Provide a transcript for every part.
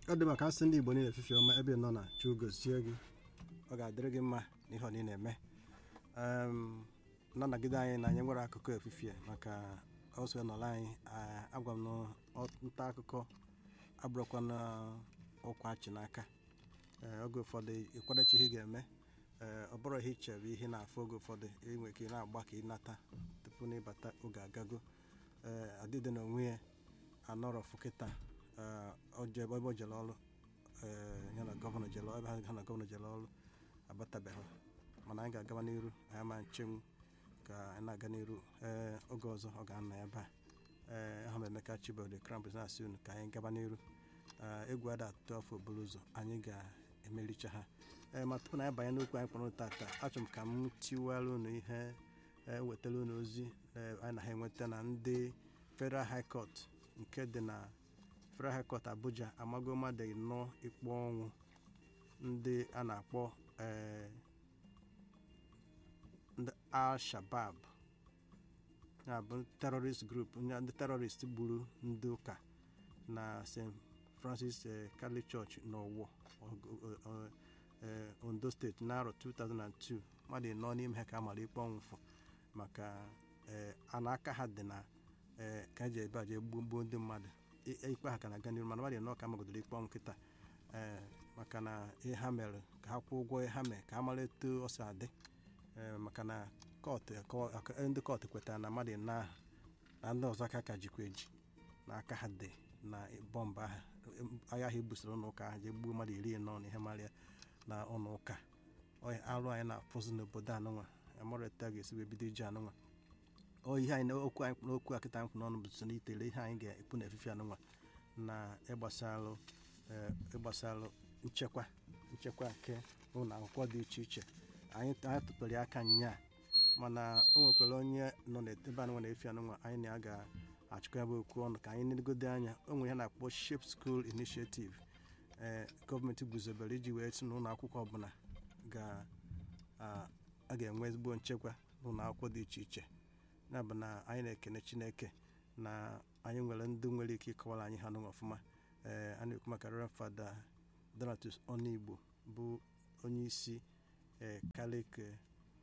ọ dị maka asị ndị igbo niile efifi ọma ebe ị nọ na chi gozie gị ọ ga-adịrị gị mma n'ihe ọ niile na-eme Em, na-anagide anyị na anyị nwere akụkọ efifie maka ọsọ nọrọ anyị a- agwa m na ọ- nta akụkọ abụrụkwa na ụkwa achị n'aka Ee, oge ụfọdụ ịkwadachi ihe ị ga-eme ee, ọ bụrụ ihe ichebe ihe na-afụ oge ụfọdụ inwe ka ị na-agba ka ị nata tupu na ịbata oge agago ee adịdị na onwe ya anọrọfụ kịta ee, ọ je- ebe o jere ọrụ ee, ya na gọvanọ jere ebe ha na gọvanọ jere ọrụ abatabeghị mana anyị ga-agaba n'iru anyị ama nchenwu ka anyị na-aga n'iru ee oge ọzọ ọ ga-anọ ebe a ee aha m emeka chibode krampus na-asị unu ka anyị gaba n'iru Ee, egwu ada atụ afọ oburu ụzọ anyị ga-emericha ha ee ma tupu na anyị banye n'okwu anyị kpọrọ tata achọrọ m ka m tiwara unu ihe ee, wetara unu ozi ee, anyị na ha enweta na ndị federal high court nke dị na federal high court abuja amago mmadụ nọ ikpe ọnwụ ndị a na-akpọ ee, ndị al-shabab ya bụ terrorist group ndị ndị terrorist gburu ndị ụka na st francis eh, catholic church n'ọwọ ondo steeti n'arọ 2002 mmadụ nọ n'ime ha ka a mara ikpe ọnwụfụ maka eh, a na-aka ha dị na eh, ka eji ebe a jee gbuo gbuo ndị mmadụ I- ikpe ha ka na-aga n'iru mana mmadụ nọ ka magodoro ikpe ọnwụ kịta eh, maka na ihe ha mere ka ha kwụọ ụgwọ ihe ha mere ka ha mara etu ọ si adị Eh, maka na kọtụ kọ- aka- ndị kọtụ kwetara na mmadụ na na ndị ọzọ aka ka jikwa eji na aka ha dị na bọmbụ ahụ agha ahụ ebusoro n'ụka ahụ jee gbuo mmadụ iri nọ na ihe marịa na ọnụ ụka Ọ ya arụ anyị na-afụzi n'obodo anụnwa amarịta ga-esi wee bido iji anụnwa ọ ihe anyị okwu anyị n'okwu akịta anyị kwụ n'ọnụ bụ so n'itere ihe anyị ga-ekwu na efife anụnwa na ịgbasalụ eh, ịgbasalụ nchekwa nchekwa nke ụlọ akwụkwọ dị iche iche anyị anyị tụpere aka nya mana o nwekwara onye nọ n'ebe anụnwa na-efi anụnwa anyị na ya ga-achịkọ ya bụ okwu ọnụ ka anyị negodo anya o nwere ihe na-akpọ Shape School Initiative ee gọọmenti guzobere iji wee sị na ụlọ akwụkwọ ọbụla ga- a a ga-enwe ezigbo nchekwa n'ụlọ akwụkwọ dị iche iche ya bụ na anyị na-ekene Chineke na anyị nwere ndị nwere ike ịkọwara anyị ha nụnwa ọfụma ee a na-ekwu maka Reverend Fada Donatus Onigbo bụ onye isi ee Catholic eh,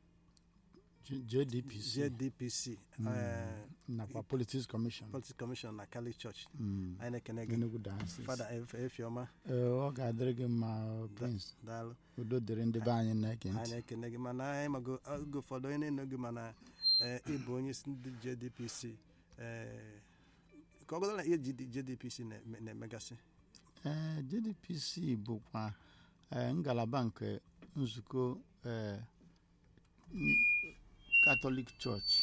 J- JDPC JDPC ee nakwa Politics Commission Politics Commission na Catholic Church Mm, anyị na-ekene gị Enugu Diocese. Fada Efe- Efioma Ee, ọ ga-adịrị gị mma Prince daalụ udo dịrị ndị be anyị na-ege anyị ntị na-ekene gị mana anyị mago oge ụfọdụ onye na-eno gị mana ee, ị bụ onye isi ndị JDPC ee, ka ọ gụdara ihe GD JDPC na-eme- na-emegasị Ee, JDPC bụkwa ee, ngalaba nke nzukọ ee, n- Catholic Church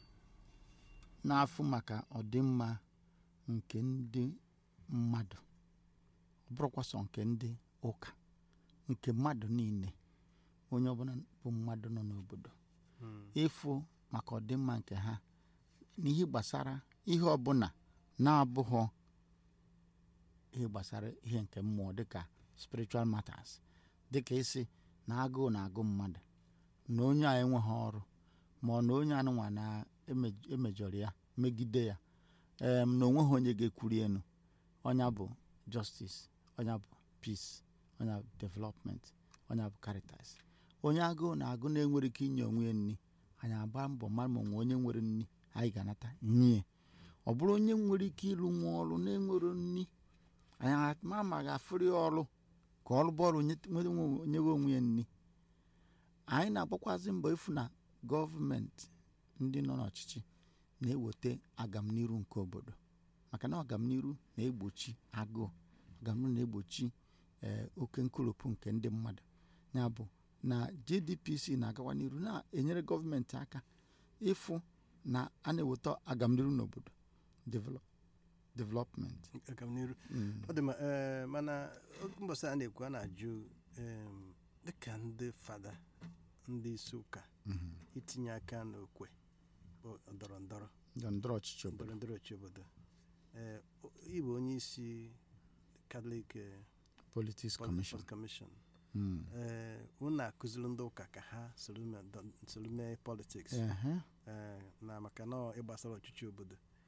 na-afụ maka ọdịmma nke ndị mmadụ ọ bụrụkwa sọ nke ndị ụka nke mmadụ niile onye ọbụla bụ mmadụ nọ n'obodo Mm. ịfụ maka ọdịmma nke ha n'ihe gbasara ihe ọbụla na-abụghọ ihe gbasara ihe nke mmụọ dịka spiritual matters dịka isi na agụụ na-agụ mmadụ na onye a enweghị ọrụ ma ọ na onye anụnwa na-emejọrọ ya megide ya em na onweghị onye ga-ekwuri enu ọnya bụ justice ọnya bụ peace ọnya bụ development ọnya bụ caritas onye agụụ na-agụ na-enwere ike inye onwe ya nri anyị agba mbọ mara ma onwe onye nwere nri anyị ga-anata nye ọ bụrụ onye nwere ike ịrụ nwa ọrụ na-enwero nri anyị ma ma ga-afụrụ ya ọrụ ka ọrụ bọọlụ nyewe onwe ya nri anyị na-agbakwazị mbọ ịfụ na gọọmenti ndị nọ n'ọchịchị na-eweta agamniru nke obodo maka na ọgamniru na-egbochi agụụ ọgamniru na-egbochi ee oke nkoropụ nke ndị mmadụ ya bụ na JDPC na-agawa n'iru na-enyere gọọmenti aka ịfụ na a na-eweta agamniru n'obodo develop development aga m n'iru Mm. ọ dị ma ee, mana mbọsị a na-ekwu a na-ajụ em, dịka ndị fada ndị isi ụka Mhm. itinye aka n'okwe bụ ndọrọ ndọrọ ndọrọ ndọrọ ọchịchị obodo ndọrọ ndọrọ ọchịchị obodo ee ịbụ onye isi Catholic eh, politics Pol- commission Pol- Commission Mm. ee unu na-akụziri ndị ụka ka ha soro mee dọ- soro mee politiks Ehe. ee na maka na ọ ịgbasara ọchịchị obodo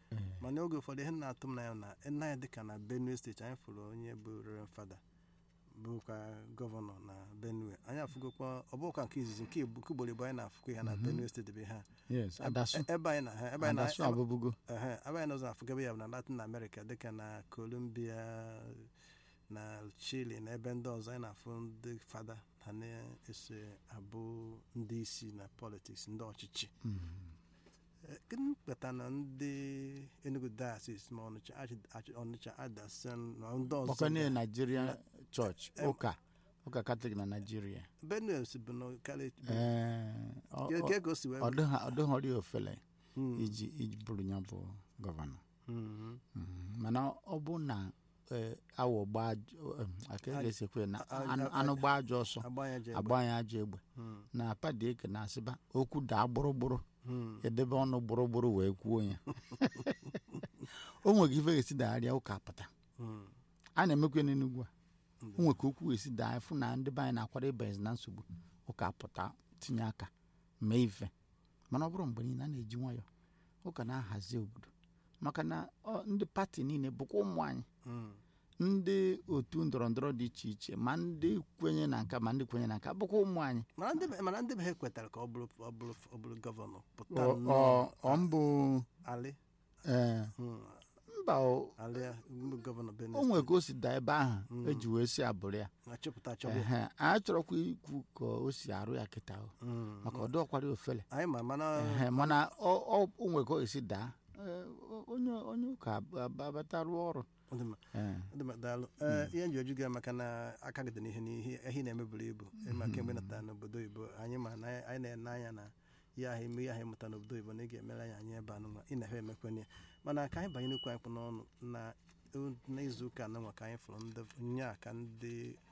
mana oge ụfọdụ ihe na-atụ m n'anya na nna ya dịka na benue steeti anyị fụrụ onye bụ reverend fada bụkwa gọvanọ na benue anyị afụgokwa ọ bụkwa nke izizi nke igbo- nke ugboro igbo anyị na-afụkwa ya na benue steeti bụ ha yes adasu ebe anyị na ha ebe anyị na adasu abụbugo ehe, ebe anyị n'ụzọ afụgebe ya bụ na latin america dịka na colombia na chile na ebe ndị ọzọ anyị na-afụ ndị fada ha na-eso abụ ndị isi na politiks ndị ọchịchị Eh, gịnị kpata na ndị enugu diocese ma ọnịcha Arch- Arch- ọnịcha adasen na ndị ọzọ kpọkọ niile ga- nigerian church em- ụka ụka katọlik na naijiria benue si bụ na karịa Ee, ọ- Ke- ọ- ke ka o si wee ọ dịghị- ọ dịghọrị ofele Mm, iji iji bụrụ ya bụ gọvanọ mhm. Mhm. mana ọ bụ na ee, awọ gbaa ajọ- em, aka Aj- ga-esekwe na a- a- anụ- a- anụ gbaa ajọ ọsọ agba ya je egbe. agba ya ajọ egbe Mm, na padike na-asịba okwu daa gbụrụgbụrụ mm, edebe ọnụ gbụrụgbụrụ wee kwuo ya o nwere ife ga-esi dagharịa ụka pụta mm, a na-emekwa n'enugwu a ndị- o nwere ka okwu ga-esi daa fụ na ndị be anyị na-akwado ịbanyezi na nsogbu ụka pụta tinye aka mee ife mana ọ bụrụ mgbe niile a na-eji nwayọ ụka na-ahazi obodo maka na ọ, ndị pati niile bụkwa ụmụ anyị mm, ndị otu ndọrọ ndọrọ dị iche iche ma ndị kwenye na nka ma ndị kwenye na nka bụkwa ụmụ anyị mana ndị be- mana ndị be ha kwetara ka ọ bụrụ ọ bụrụ ọ bụrụ gọvanọ pụta Ọ- nnọọ ọ- ọ mbụ ali ee, mm, mba o ali ya, mbụ gọvanọ benue o nwere ka o si daa ebe ahụ Mm. eji wee si abụrụ ya achọpụta achọpụ ehe a chọrọkwa ikwu ka o si arụ ya kịta o Mm, maka ọ dịọkwara ofele anyị ma mana ehe mana ọ ọ- o nwere ka o si daa ee, o- onye onye ụka ab- ab- abata rụọ ọrụ ọ dị mma, ee, ọ dị mma, daalụ Ee, ihe nji oju gị maka na aka gị dị n'ihe n'ihe ehi na-emeburu ibu ịma kemgbe natara n'obodo oyibo anyị ma na anyị na-ene anya na ihe ahụ ime ihe ahụ ịmụta n'obodo oyibo na ị ga-emere anyị anyị ebe anụnwa ị na-efe emekwenye mana ka anyị banye n'okwu anyị kpụ n'ọnụ na n'izu ụka anụnwa ka anyị fụrụ ndị nya ka ndị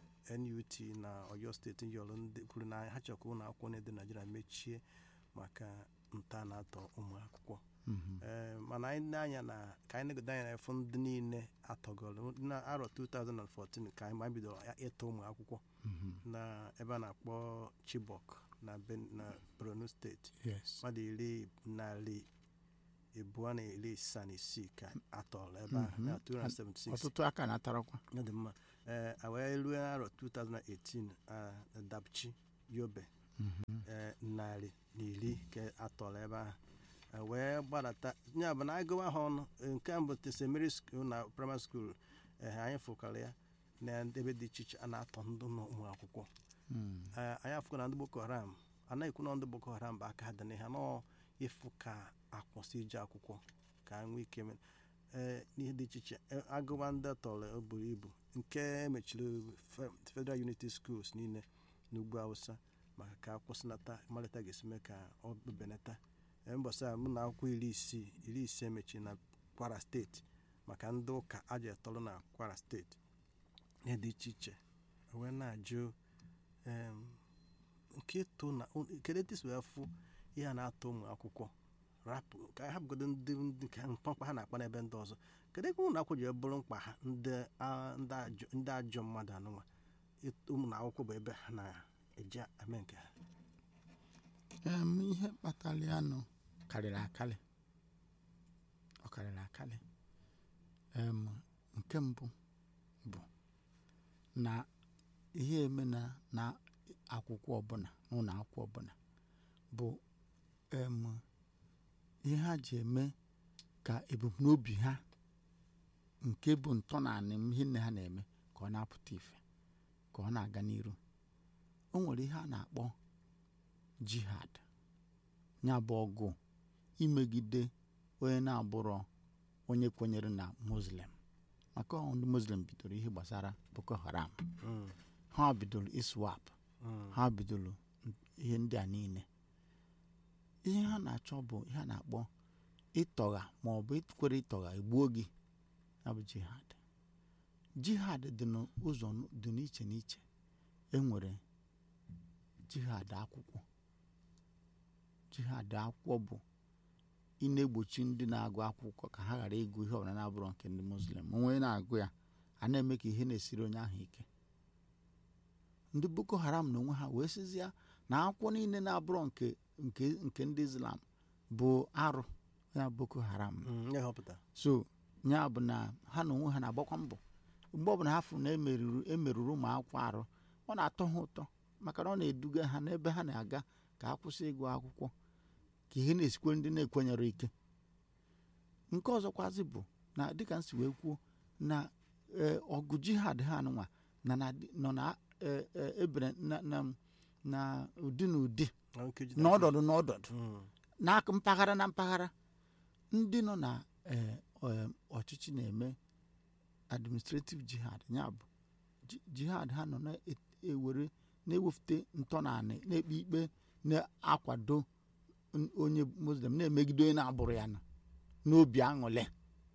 NUT na Oyo steeti yọrọ ndị kwuru na ha chọrọ ka ụlọ akwụkwọ na-edo Naijiria mechie maka nta na-atọ ụmụ akwụkwọ mhm. Ee, mana anyị na-anya na ka anyị negodo anya na-efu ndị niile atọgọrọ na arọ 2014 ka anyị ma anyị bidoro ya ịtọ ụmụ akwụkwọ Mhm. na ebe a na-akpọ Chibok na Ben- na Borno steeti yes mmadụ iri narị abụọ na iri asaa na isii ka atọrọ ebe ahụ Mhm. na 276 ọtụtụ aka na-atarakwa ọ dị mma ee a wee ruo arọ 2018 a na Dapchi Yobe Mhm. ee, narị na iri ka atọrọ ebe ahụ E wee gbadata ya bụ na agụwa ha ọnụ e, nke mbụ St. Mary School na primary school ee, anyị fụkara ya na ebe dị iche iche a na-atọ ndị nọ ụmụ akwụkwọ Mm. Ee, anyị afụkwa na ndị Boko Haram anaghị ekwu na ndị Boko Haram bụ aka ha dị n'ihe nọọ ịfụ ka akwụsị ije akwụkwọ ka nwee ike me- ee, n'ihe dị iche iche e, agụwa ndị tọrọ o buru ibu nke emechiri Fe- Federal Unity Schools niile n'ugwu Hausa maka ka akwụsịnata malite ga-esi mee ka ọ benata Ee, mbọsị a mụ na akwụkwọ iri isii iri ise mechiri na Kwara steeti maka ndị ụka aja etọrọ na Kwara steeti ihe dị iche iche wee na-ajụ em, nke ịtụ na kedu etu isi wee fụ ihe a na-atụ ụmụ akwụkwọ rapụ ka ha bụgodo ndị ndị nke mkpamkpa ha na-akpa n'ebe ndị ọzọ kedu ebe ụlọ akwụkwọ ji wee bụrụ mkpa ha ndị a- ndị ajọ ndị ajọ mmadụ anụnwa Ịt- ụmụ akwụkwọ bụ ebe ha na-eji eme nke ha Em, ihe kpatara ya nụ karịrị akarị ọ karịrị akarị em, nke mbụ bụ na ihe eme na na akwụkwọ ọbụla n'ụlọ akwụkwọ ọbụla bụ em, ihe ha ji eme ka ebumnobi ha nke bụ ntọnaanị ihe nne ha na-eme ka ọ na-apụta ife ka ọ na-aga n'iru o nwere ihe a na-akpọ jihad ya bụ ọgụ imegide onye na-abụrọ onye kwenyere na muslim maka ọ ndị muslim bidoro ihe gbasara boko haram Mm, ha bidoro iswap mm, ha bidoro ihe ndị a niile ihe ha na-achọ bụ ihe a na-akpọ ịtọgha ma ọ bụ ikwere ịtọgha egbuo gị ya bụ jihad jihad dị n'ụzọ dị n'iche n'iche enwere jihad akwụkwọ jihad akwụkwọ bụ ị na-egbochi ndị na-agụ akwụkwọ ka ha ghara ịgụ ihe ọbụla na-abụrọ nke ndị muslim onwe na-agụ ya a na-eme ka ihe na-esiri onye ahụ ike ndị boko haram na onwe ha wee sizie na akwụkwọ niile na-abụrọ nke nke nke ndị islam bụ arụ ya boko haram Mm, ihe họpụta so ya bụ na ha na onwe ha na-agbakwa mbọ mgbe ọbụla ha fụrụ na emeruru emeruru ụmụ akwụkwọ arụ ọ na-atọ ha ụtọ maka na ọ na-eduga ha n'ebe ha na-aga ka ha kwụsị ịgụ akwụkwọ ka ihe na-esikwe ndị na-ekwenyere ike nke ọzọkwazi bụ na dịka nsi wee kwuo na ee, ọgụ jihad ha nụnwa na na nọ na ee, ee, ebere na na na ụdị na ụdị na nkeji n'ọdọdụ n'ọdọdụ Mm, n'aka mpaghara na mpaghara ndị nọ na eh, eh, ọchịchị na-eme administrative jihad ya bụ ji- jihad ha nọ na-ewere na-ewefute ntọnaanị na-ekpe ikpe na-akwado n- onye muslim na-emegide onye na-abụrụ ya nọ n'obi aṅụle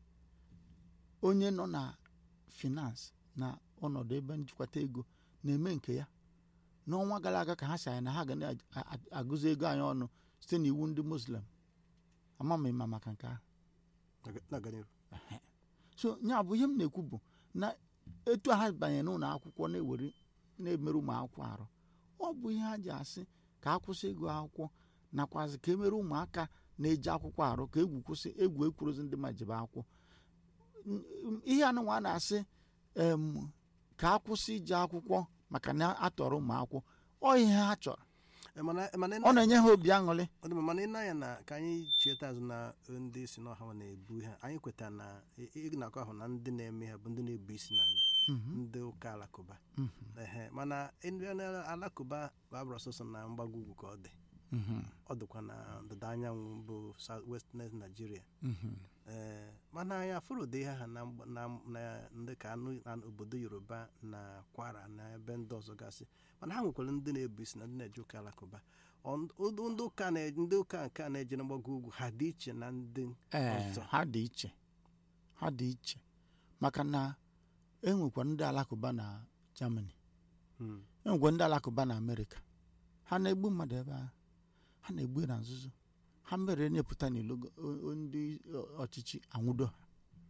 onye nọ na finance na ọnọdụ ebe njikwata ego na-eme nke ya n'ọnwa gara aga ka ha si anyị na ha ga na-agụzi ego anyị ọnụ site n'iwu ndị muslim ama m ịma maka nke ahụ na- na-aga n'ihu so ya bụ ihe m na-ekwu bụ na etu ha banyere n'ụlọ akwụkwọ na-ewere na-emerụ ụmụ akwụkwọ arụ ọ bụ ihe ha ji asị ka a kwụsị ịgụ akwụkwọ nakwazi ka emere ụmụaka na-eji akwụkwọ arụ ka egwu kwụsị egwu ekwurozi ndị ma jebe akwụkwọ N- n- ihe anụnwa a na-asị em, ka a kwụsị ije akwụkwọ maka na atọrọ ụmụ akwụkwọ ọ ihe ha chọrọ Eh, mana mana ị ọ na-enye ha obi aṅụrị ọ dị mma, mana ị na-anya na ka anyị chieta azụ na ndị si n'ọha nwa na-ebu ihe anyị kwetara na ị- ị na-akọ ahụ na ndị na-eme ha bụ ndị na-ebu isi n'ala Mhm, ndị ụka alakụba mhm, ehe mana ndị na- alakụba bụ abụrụ ọsọsọ na mgbago ugwu ka ọ dị mhm, ọ dịkwa na ndịda anyanwụ bụ South West Nigeria mhm. ee mana anyị afụrụ ụdị ihe ha na mgba- na- na ndị ka anụ na obodo yoruba na kwara na ebe ndị ọzọ gasị mana ha nwekwara ndị na-ebu isi na ndị na-eje ụka alakụba Ọ- ndị ndị ụka na- ndị ụka nke a na-eje na mgbago ugwu ha dị iche na ndị ee ọzọ ha dị iche ha dị iche maka na enwekwara ndị alakụba na germany Hmm. enwekwa ndị alakụba na amerịka ha na-egbu mmadụ ebe ahụ ha na-egbu na nzuzo ha mere nyepụta n'ilo o- o- ndị ọchịchị anwụdo ha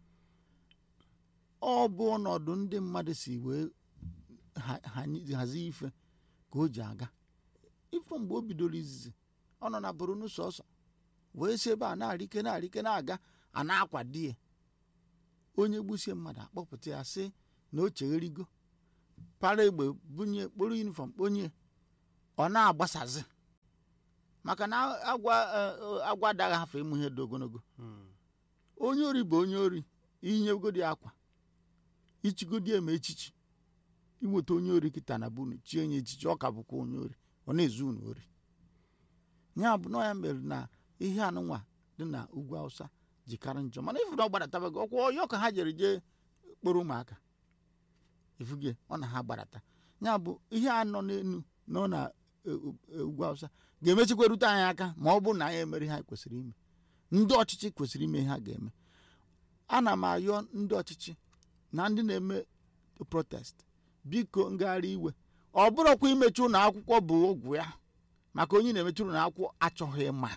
ọ bụ ọnọdụ ndị mmadụ si wee ha- ha- hazie ife ka o ji aga ife mgbe o bidoro izizi ọ nọ na boronu sọsọ wee si ebe a na-arịke na-arịke na-aga a na-akwado ya onye gbusie mmadụ akpọpụta ya sị na o chegherigo para egbe bunye kporo yunifọm kponye ọ na-agbasazi maka na agwa eh, agwa adaghị afọ ịmụ ihe dị ogologo Hmm. onye ori bụ onye ori inyegodi akwa ichigodi eme echichi inweta onye ori kịta na bunu chie onye echichi ọ ka bụkwa onye ori ọ na-ezu unu ori ya bụ na ya mere na ihe anụnwa dị na ugwu awụsa jikarị njọ mana ifu na ọ gbadatabago ọkwa ọyọ ka ha jere jee kpọrọ ụmụaka ifuge ọ na ha gbadata ya bụ ihe a nọ n'enu nọ na e- e- ugwu awụsa ga-emechikwa rute anyị aka ma ọ bụrụ na anyị emere ihe anyị kwesịrị ime ndị ọchịchị kwesịrị ime ihe ha ga-eme ana m ayọ ndị ọchịchị na ndị na-eme protest biko ngagharị iwe ọ bụrụkwa imechi ụlọ akwụkwọ bụ ogwu ya maka onye na-emechi ụlọ akwụkwọ achọghị ịma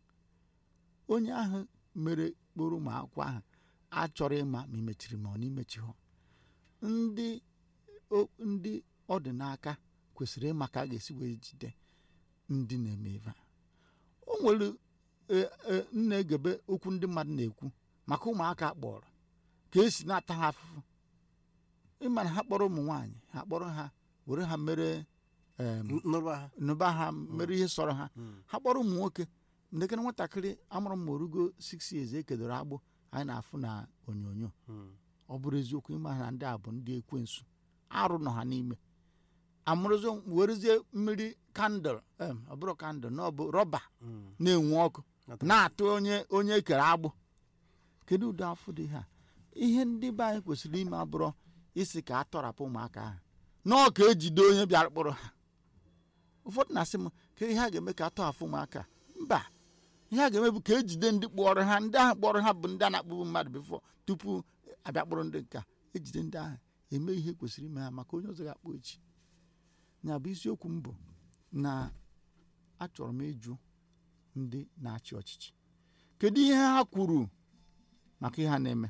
onye ahụ mere kporo ụmụ akwụkwọ ahụ achọrọ ịma ma imechiri ma ọ na imechi ha ndị o- ndị ọ dị n'aka kwesịrị ịma ka a ga-esi wee jide ndị na-eme ebe a o nwere e- e, m na-egebe okwu ndị mmadụ na-ekwu maka ụmụaka kpọrọ ka esi na-ata ha afụfụ ịma na ha kpọrọ ụmụ nwaanyị ha kpọrọ ha were ha mere em, N- nụrụba ha nụba ha mere ihe sọrọ ha Hmm. ha kpọrọ ụmụ nwoke ndekere nwatakịrị amụrụ m orugo 6 years ekedoro agbụ anyị na-afụ na onyonyo Hmm. ọ bụrụ eziokwu ịma na ndị a bụ ndị ekwensu arụ nọ ha n'ime amụrụzi werezie mmiri kandụl em, ọ bụrụ kandụl na ọ bụ rọba Hmm. na-enwu ọkụ Nata- na-atụ onye onye ekere agbụ kedu ụdị afọ dị ha ihe ndị be anyị kwesịrị ime abụrụ isi ka a tọrapụ ụmụaka ahụ nọọ ka ejide onye bịara kpọrọ ha ụfọdụ na-asị m ka ihe a ga-eme ka a tọhapụ ụmụaka mba ihe a ga-eme bụ ka ejide ndị kpọrọ ha ndị ahụ kpọrọ ha bụ ndị a na-akpụbụ mmadụ bifọ tupu abịa kpọrọ ndị nka ejide ndị ahụ eme ihe kwesịrị ime ha maka onye ọzọ ga-akpọ echi ya bụ isiokwu m bụ na achọrọ m ịjụ ndị na-achị ọchịchị kedu ihe ha kwuru maka ihe ha na-eme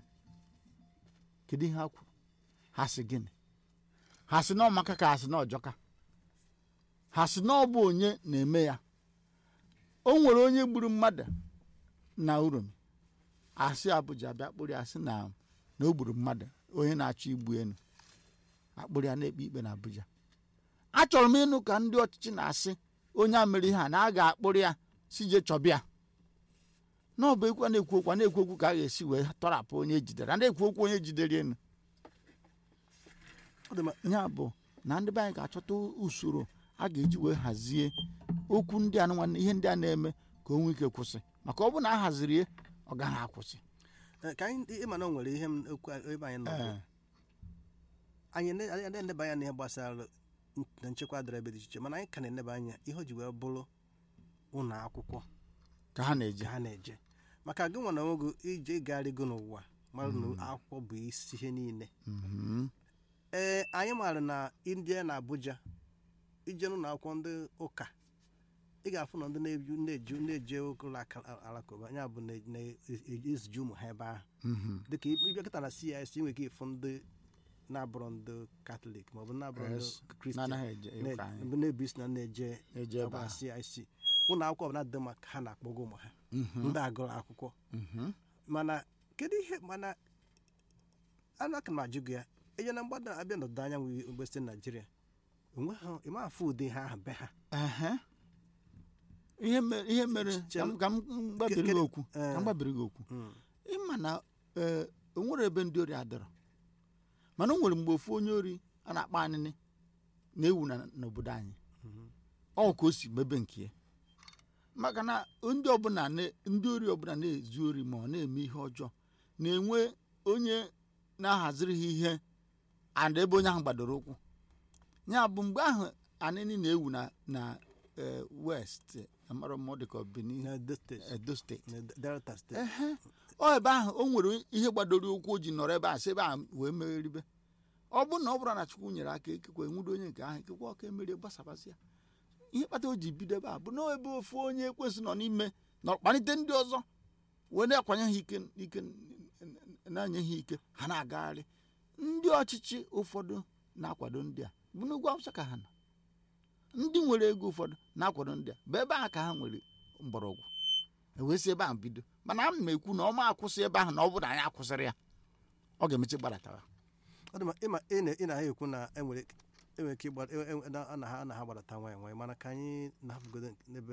kedu ihe ha kwuru ha sị gịnị ha sị na ọmaka ka ha sị na ọjọka ha sị na ọ bụ onye na-eme ya o nwere onye gburu mmadụ na uromi asị Abuja bịa kpụrụ ya sị na na o gburu mmadụ onye na-achọ igbu elu akpụrụ ya na-ekpe ikpe na Abuja achọrọ m ịnụ ka ndị ọchịchị na-asị onye a mere ihe a na a ga-akpụrụ ya si je chọbịa na ọ bụ ekwu a na-ekwu okwu a na-ekwu okwu ka a ga-esi wee tọrapụ onye ejidere a na-ekwu okwu onye jidere elu ọ dị ma ya bụ na ndị be anyị ga-achọta usoro a ga-eji wee hazie okwu ndị a nwanne ihe ndị a na-eme ka o nwee ike kwụsị maka ọ bụ na a haziri ya ọ gaghị akwụsị eh, ka anyị ịma na o nwere ihe m okwu a- ebe anyị nọ Ee, anyị ne- anyị na-eneba anya n'ihe gbasara n- na nchekwa dịrị ebe dị iche iche mana anyị ka na-eneba anya ihe o ji wee bụrụ ụlọ akwụkwọ ka ha na-eje ka ha na-eje maka gị nwa na onwe gị ije ịgagharịgo n'ụwa mara na akwụkwọ bụ isi ihe niile Mhm. ee anyị maara na india na abuja ije n'ụlọ akwụkwọ ndị ụka ị ga-afụ na ndị na-eju na-eju na-eje ụlọ aka- alakụba ya bụ na- na-eziju ụmụ ha ebe ahụ Mhm. dịka ịbịa kịta na CIC nwere ike ịfụ ndị na-abụrọ ndị katọlik maọbụ na-abụrọ ndị Yes. kristian na-anaghị eje ụka anyị ndị na-ebu isi na na-eje eje ebe ọbụla ahụ CIC ụlọ akwụkwọ ọbụla dị mma ka ha na-akpọga ụmụ ha Mhm. ndị agụrụ akwụkwọ Mhm. mana kedu ihe mana anaka m ajụ gị ya enye na mgbada abịa n'ọdịda anyanwụ mgbe site naijiria onwe ha ịma afụ ụdị ha ahụ be ha Ehe. ihe mere ihe mere Ch- ka m- ka m gbabiri gị Ke- okwu ka eh. m gbabiri gị okwu Mm. ịma na ee o nwere ebe ndị ori adịrọ mana o nwere mgbe ofu onye ori a na-akpọ anịnị na-ewu na- n'obodo anyị Mhm. ọ ka o si mebe nke ya maka na ndị ọbụla na- ndị ori ọbụla na-ezu ori ma ọ na-eme ihe ọjọọ na-enwe onye na-ahaziri ha ihe and ebe onye ahụ gbadoro ụkwụ ya bụ mgbe ahụ anịnị na-ewu na na eh, west amara m ọ dị ka ọ Benin na Edo steeti edo steeti na delta steeti ehe ọ ebe ahụ o nwere ihe gbadoro ụkwụ o ji nọrọ ebe a sị ebe a wee megheribe ọ bụrụ na ọ bụrụ na chukwu nyere aka ekekwe nwudo onye nke ahụ ekekwe ọka emerie gbasabasị ya ihe kpata o ji bido ebe a bụ na ebe ofu onye ekwesị nọ n'ime nọ kpalite ndị ọzọ wee na-akwanye ha ike ike na-anye ha ike ha na-agagharị ndị ọchịchị ụfọdụ na-akwado ndị a bụ n'ugwu awụsa ka ha nọ ndị nwere ego ụfọdụ na-akwado ndị a bụ ebe ahụ ka ha nwere mgbọrọgwụ ewee si ebe ahụ bido mana a m ekwu na ọma akwụsị ebe ahụ na ọ bụrụ na anyị akwụsịrị ya ọ ga-emechi gbaratawa ọ dị ma ịma ị na- ị na ha ekwu na enwere enwere ike ịgba e- e- na- a na ha a na ha gbadata nwanyị nwanyị mana ka anyị na-ahapụgodo n'ebe